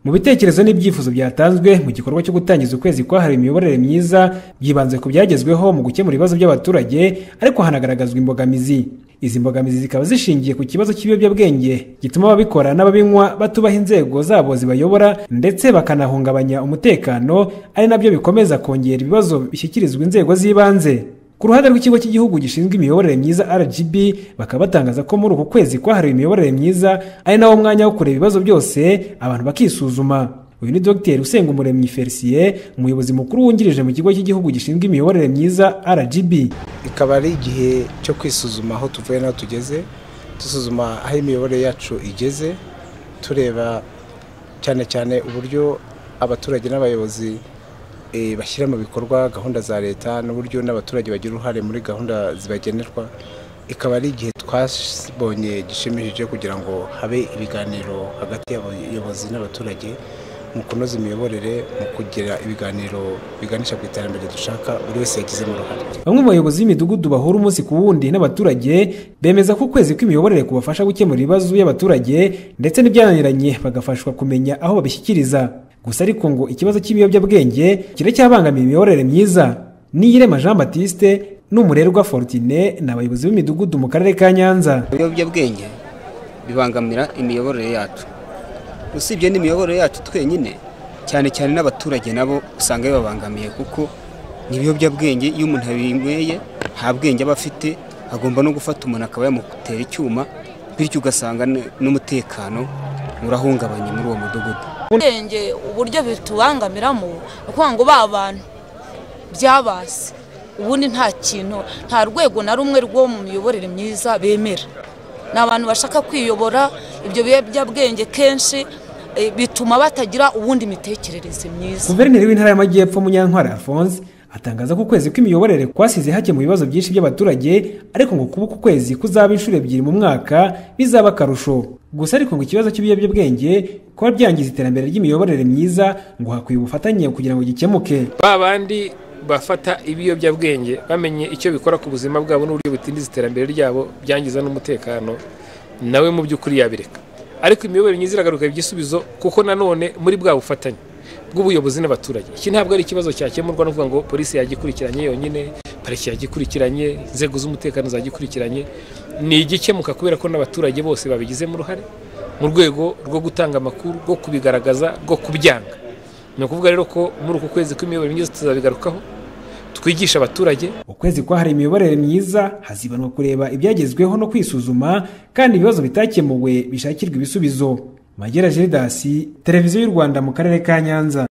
mu bitekerezo n'ibyifuzo byatanzwe mu gikorwa cyo gutangiza ukwezi kwahariwe imiyoborere myiza byibanze ku byagezweho mu gukemura ibibazo by'abaturage ariko hanagaragazwa imbogamizi izi mbogamizi zikaba zishingiye ku kibazo cy'ibiyobyabwenge gituma ababikora n'ababinywa batubaha inzego zabo zibayobora ndetse bakanahungabanya umutekano ari nabyo bikomeza kongera ibibazo bishyikirizwa inzego z'ibanze ku ruhande rw'ikigo cy'igihugu gishinzwe imiyoborere myiza rgb bakaba batangaza ko muri uku kwezi kwahariwe imiyoborere myiza ari nawo mwanya wo kureba ibibazo byose abantu bakisuzuma uyu ni dogiteri usengumuremyi felicien umuyobozi mukuru wungirije mu kigo cy'igihugu gishinzwe imiyoborere myiza rgb ikaba ari igihe cyo kwisuzuma aho tuvuye n'aho tugeze dusuzuma aho imiyoborere yacu igeze tureba cyane cyane uburyo abaturage n'abayobozi bashyira mu bikorwa gahunda za leta n'uburyo n'abaturage bagira uruhare muri gahunda zibagenerwa ikaba ari igihe twabonye gishimishije kugira ngo habe ibiganiro hagati y'abayobozi n'abaturage mu kunoza imiyoborere mu kugira ibiganiro biganisha ku iterambere dushaka buri wese yagizemo uruhare bamwe mu bayobozi b'imidugudu bahura umunsi ku wundi n'abaturage bemeza ko ukwezi kw'imiyoborere kubafasha gukemura ibibazo by'abaturage ndetse n'ibyananiranye bagafashwa kumenya aho babishyikiriza gusa ariko ngo ikibazo cy'ibiyobyabwenge kiracyabangamiye imiyoborere myiza niyirema jean batiste n'umurerwa forutine ni abayobozi b'imidugudu mu karere ka nyanza ibiyobyabwenge bibangamira imiyoborere yacu usibye n'imiyoborere yacu twenyine cyane cyane n'abaturage nabo usanga bibabangamiye kuko n'ibiyobyabwenge iyo umuntu abinyweye nta bwenge aba afite agomba no gufata umuntu akaba yamutera icyuma bityo ugasanga n'umutekano urahungabanye muri uwo mudugudu ubwenge uburyo bitubangamiramo ni ukuvuga ngo ba bantu byabase ubundi nta kintu nta rwego na rumwe rwo mu miyoborere myiza bemera ni abantu bashaka kwiyobora ibyo biyobyabwenge kenshi bituma batagira ubundi mitekerereze myiza guverineri w'intara y'amajyepfo munyantwari alphonse atangaza ko ukwezi kw'imiyoborere kwasize hake mu bibazo byinshi by'abaturage ariko ngo kuba uku kwezi kuzaba inshuro ebyiri mu mwaka bizaba akarusho gusa ariko ngo ikibazo cy'ibiyobyabwenge kuba byangiza iterambere ry'imiyoborere myiza ngo hakwiye ubufatanye kugira ngo gikemuke ba bandi bafata ibiyobyabwenge bamenye icyo bikora ku buzima bwabo n'uburyo butindiza iterambere ryabo byangiza n'umutekano nawe mu by'ukuri yabireka ariko imiyoborere myiza iragaruka igisubizo kuko nanone muri bwa bufatanye bw'ubuyobozi n'abaturage iki ntabwo ari ikibazo cyakemurwa no kuvuga ngo polisi yagikurikiranye yonyine pariki yagikurikiranye inzego z'umutekano zagikurikiranye ni igikemuka kubera ko n'abaturage bose babigizemo uruhare mu rwego rwo gutanga amakuru rwo kubigaragaza rwo kubyanga ni ukuvuga rero ko muri uku kwezi kw'imiyoborere myiza tuzabigarukaho twigisha abaturage ukwezi kwahariwe imiyoborere myiza hazibanwa kureba ibyagezweho no kwisuzuma kandi ibibazo bitakemuwe bishakirwa ibisubizo magera geridasi televiziyo y'u rwanda mu karere ka nyanza